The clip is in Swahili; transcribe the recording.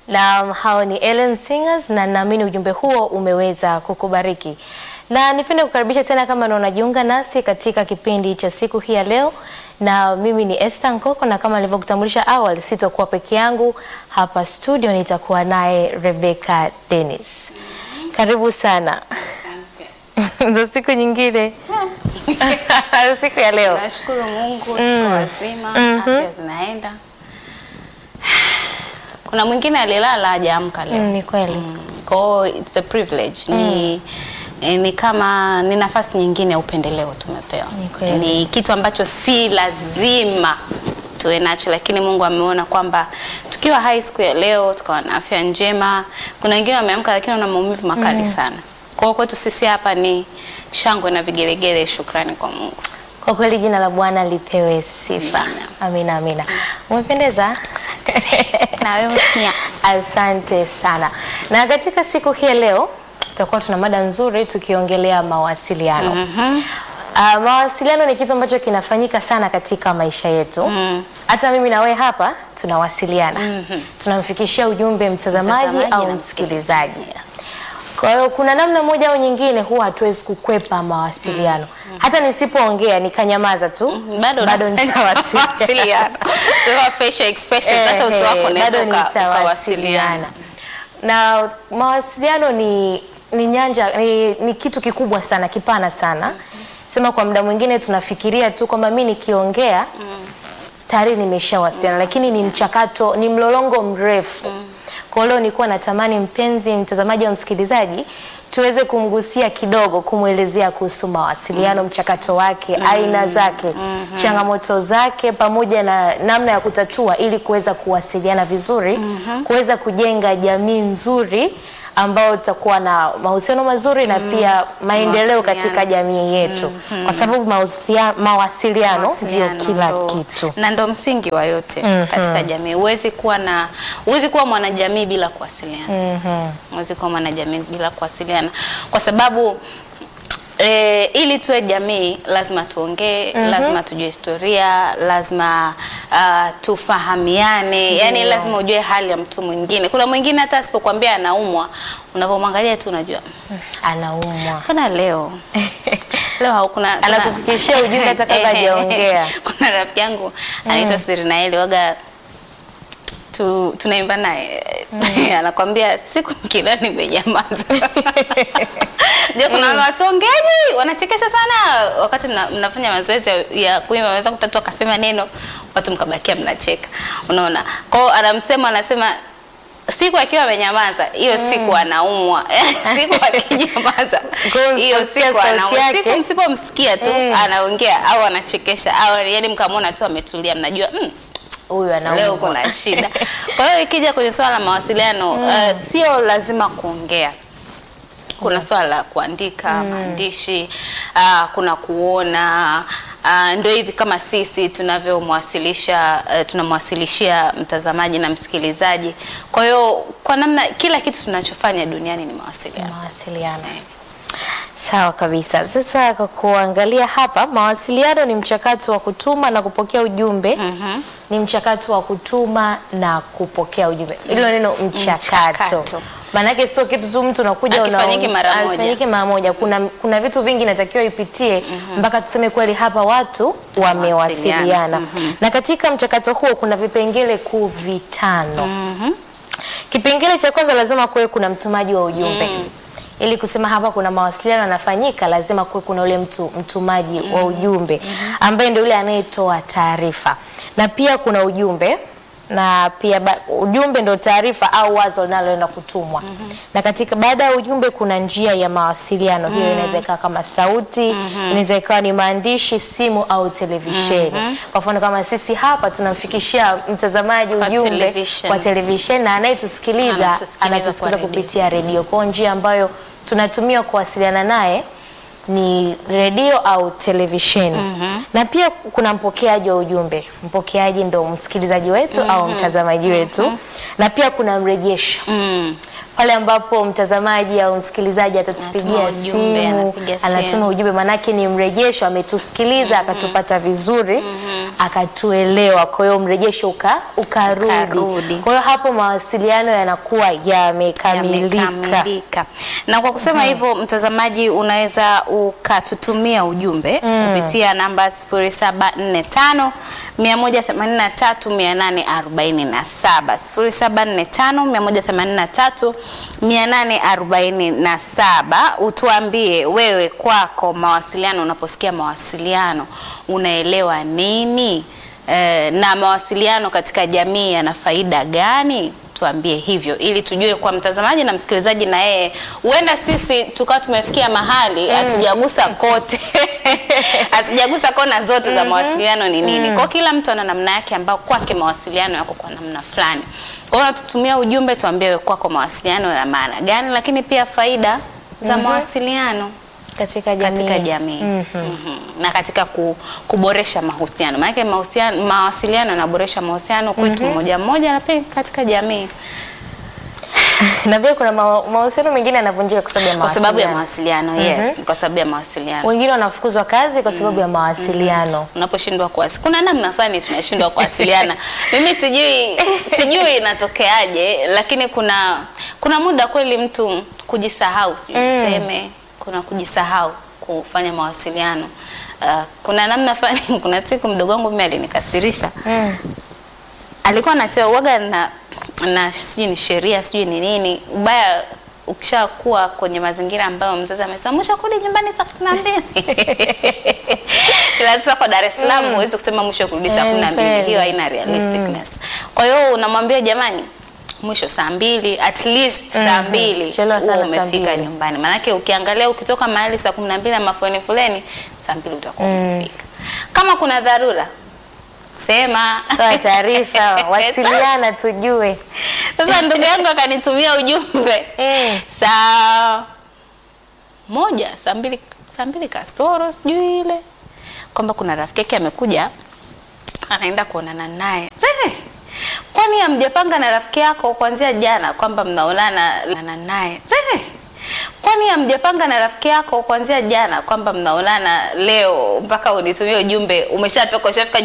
Na hao ni Ellen Singers na naamini ujumbe huo umeweza kukubariki. Na nipende kukaribisha tena kama ndo unajiunga nasi katika kipindi cha siku hii ya leo, na mimi ni Esther Nkoko, na kama nilivyokutambulisha awali, sitokuwa peke yangu hapa studio, nitakuwa naye Rebecca Dennis. Karibu sana za siku nyingine siku ya leo. Nashukuru Mungu tuko wazima, afya zinaenda. Kuna mwingine alilala hajaamka leo. Mm, ni kweli. Kwa hiyo it's a privilege. Ni eh, ni kama ni nafasi nyingine ya upendeleo tumepewa. Ni kweli. Ni kitu ambacho si lazima tuwe nacho, lakini Mungu ameona kwamba tukiwa hai siku ya leo tukawa na afya njema. Kuna wengine wameamka lakini wana maumivu makali sana. Kwa hiyo kwetu sisi hapa ni shangwe na vigelegele, shukrani kwa Mungu. Kwa kweli jina la Bwana lipewe sifa. Amina. Amina, amina. Umependeza. Na wewe pia. Asante sana. Na katika siku hii ya leo tutakuwa tuna mada nzuri tukiongelea mawasiliano. Ah, mawasiliano ni kitu ambacho kinafanyika sana katika maisha yetu. Hata mimi na wewe hapa tunawasiliana. Tunamfikishia ujumbe mtazamaji, Mtazamaji au na msikilizaji. Kwa hiyo kuna namna moja au nyingine huwa hatuwezi kukwepa mawasiliano. Hata nisipoongea nikanyamaza tu bado bado nitawasiliana. nitawasiliana. Sema facial expressions hata uso wako Ehe, unaweza bado uka- nitawasiliana. ukawasiliana. Na mawasiliano ni ni nyanja ni, ni kitu kikubwa sana kipana sana. Sema kwa muda mwingine tunafikiria tu kwamba mimi nikiongea tayari nimeshawasiliana, lakini ni mchakato, ni mlolongo mrefu. Kwa hiyo leo nilikuwa natamani mpenzi mtazamaji au msikilizaji tuweze kumgusia kidogo, kumwelezea kuhusu mawasiliano, mchakato wake, aina zake, changamoto zake, pamoja na namna ya kutatua ili kuweza kuwasiliana vizuri, kuweza kujenga jamii nzuri ambao tutakuwa na mahusiano mazuri na pia maendeleo Mawasiliano. katika jamii yetu, kwa sababu mahusia- mawasiliano ndio Mawasiliano kila ndo- kitu. na ndo msingi wa yote katika jamii. Huwezi kuwa na huwezi kuwa mwanajamii bila kuwasiliana. Huwezi kuwa mwanajamii bila kuwasiliana kwa sababu E, ili tuwe jamii lazima tuongee, lazima tujue historia, lazima uh, tufahamiane, yani lazima ujue hali ya mtu mwingine. Kuna mwingine hata asipokuambia anaumwa, unapomwangalia tu unajua Anaumwa. Mbona leo leo haukuna kuna- Anakufikishia ujumbe hata kabla Ehe. hajaongea. Kuna rafiki yangu anaitwa Sirinaeli waga tu, tunaimba naye anakwambia siku nikila nimenyamaza. Ndio kuna watu ongeaji wanachekesha sana wakati mna, mnafanya mazoezi ya- ya kuimba, wanaweza kutatua akasema neno watu mkabakia mnacheka, unaona. Kwa hiyo anamsema anasema siku akiwa amenyamaza hiyo siku anaumwa siku akinyamaza Kwa hiyo hiyo msiposikia siku sauti anaumwa yake. siku msipomsikia tu anaongea au anachekesha au yani mkamwona tu ametulia mnajua mm, Huyu anaumwa. leo kuna shida. Kwa hiyo ikija kwenye swala la mawasiliano uh, sio lazima kuongea. Kuna swala la kuandika maandishi, uh, kuna kuona uh, ndio hivi kama sisi tunavyomwasilisha uh, tunamwasilishia mtazamaji na msikilizaji. Kwa hiyo kwa namna kila kitu tunachofanya duniani ni mawasiliano. mawasiliano. Sawa kabisa. Sasa kwa kuangalia hapa, mawasiliano ni mchakato wa kutuma na kupokea ujumbe. Ni mchakato wa kutuma na kupokea ujumbe. Hilo neno mchakato. Mchakato. Maanake sio kitu tu mtu unakuja Hakifanyiki mara moja. hakifanyiki mara moja. Kuna, kuna vitu vingi inatakiwa ipitie mpaka tuseme kweli hapa watu wamewasiliana. Na katika mchakato huo kuna vipengele kuu vitano. Kipengele cha kwanza lazima kuwe kuna mtumaji wa ujumbe. Ili kusema hapa kuna mawasiliano yanafanyika, lazima kuwe kuna ule mtu mtumaji wa ujumbe ambaye ndio yule anayetoa taarifa, na pia kuna ujumbe na pia ba, ujumbe ndio taarifa au wazo linaloenda kutumwa. Na katika baada ya ujumbe kuna njia ya mawasiliano. Hiyo inaweza ikawa kama sauti, inaweza ikawa ni maandishi, simu au televisheni. Kwa mfano kama sisi hapa tunamfikishia mtazamaji Kwa ujumbe television. kwa televisheni na anayetusikiliza Anatusikiliza anatusikiliza kwa redio. kupitia redio. Kwa njia ambayo tunatumia kuwasiliana naye ni redio au televisheni. Na pia kuna mpokeaji wa ujumbe. Mpokeaji ndo msikilizaji wetu au mtazamaji wetu. Na pia kuna mrejesho. Mm. pale ambapo mtazamaji au msikilizaji Anatuma atatupigia ujumbe, simu, anapiga simu. anatuma ujumbe, manake ni mrejesho, ametusikiliza akatupata vizuri, akatuelewa. Kwa hiyo mrejesho uka, ukarudi. Ukarudi. Kwa hiyo hapo mawasiliano yanakuwa yamekamilika. yamekamilika. Na kwa kusema hivyo, mtazamaji, unaweza ukatutumia ujumbe kupitia namba 0745 183 847 0745 183 847. Utuambie wewe kwako mawasiliano, unaposikia mawasiliano unaelewa nini? Eh, na mawasiliano katika jamii yana faida gani? Tuambie hivyo ili tujue kwa mtazamaji na msikilizaji, na yeye huenda sisi tukawa tumefikia mahali hatujagusa kote hatujagusa kona zote za mawasiliano ni nini. Kwa kila mtu ana namna yake ambayo kwake mawasiliano yako kwa namna fulani. Kwa hiyo tutumia ujumbe, tuambie wewe kwako mawasiliano yana maana gani, lakini pia faida za mawasiliano katika jamii. katika jamii Mhm. na katika ku, kuboresha mahusiano maanake mahusiano, mawasiliano yanaboresha mahusiano kwetu mmoja mmoja na pia katika jamii na pia kuna ma- mahusiano mengine yanavunjika kwa sababu ya kwa sababu ya mawasiliano. mawasiliano yes, kwa sababu ya mawasiliano Wengine wanafukuzwa kazi kwa sababu ya mawasiliano. unaposhindwa kuwasi kuna namna fulani tunashindwa kuwasiliana mimi sijui sijui inatokeaje lakini kuna kuna muda kweli mtu kujisahau sijui niseme kuna kujisahau kufanya mawasiliano uh, kuna namna fulani kuna siku mdogo wangu mimi alinikasirisha Mm. alikuwa anatoa uoga na na sijui ni sheria sijui ni nini ubaya ukishakuwa kwenye mazingira ambayo mzazi amesema mwisho kurudi nyumbani saa kumi na mbili ila sasa kwa Dar es Salaam huwezi kusema mwisho kurudi saa Eh, kumi na mbili kweli. hiyo haina realisticness kwa hiyo unamwambia jamani mwisho saa mbili at least saa Mhm. mbili Chelewa sana huo saa umefika mbili. nyumbani maanake ukiangalia ukitoka mahali saa kumi na mbili na mafoleni foleni saa mbili utakuwa umefika kama kuna dharura sema Toa taarifa, wasiliana tujue. Sasa ndugu yangu akanitumia ujumbe Mm. saa moja saa mbili saa mbili kasoro sijui ile kwamba kuna rafiki yake amekuja anaenda kuonana naye. Eh, Kwani hamjapanga na rafiki yako kuanzia jana kwamba mnaonana na naye? Eh, Kwani hamjapanga na rafiki yako kuanzia jana kwamba mnaonana leo mpaka unitumie ujumbe umeshatoka ushafika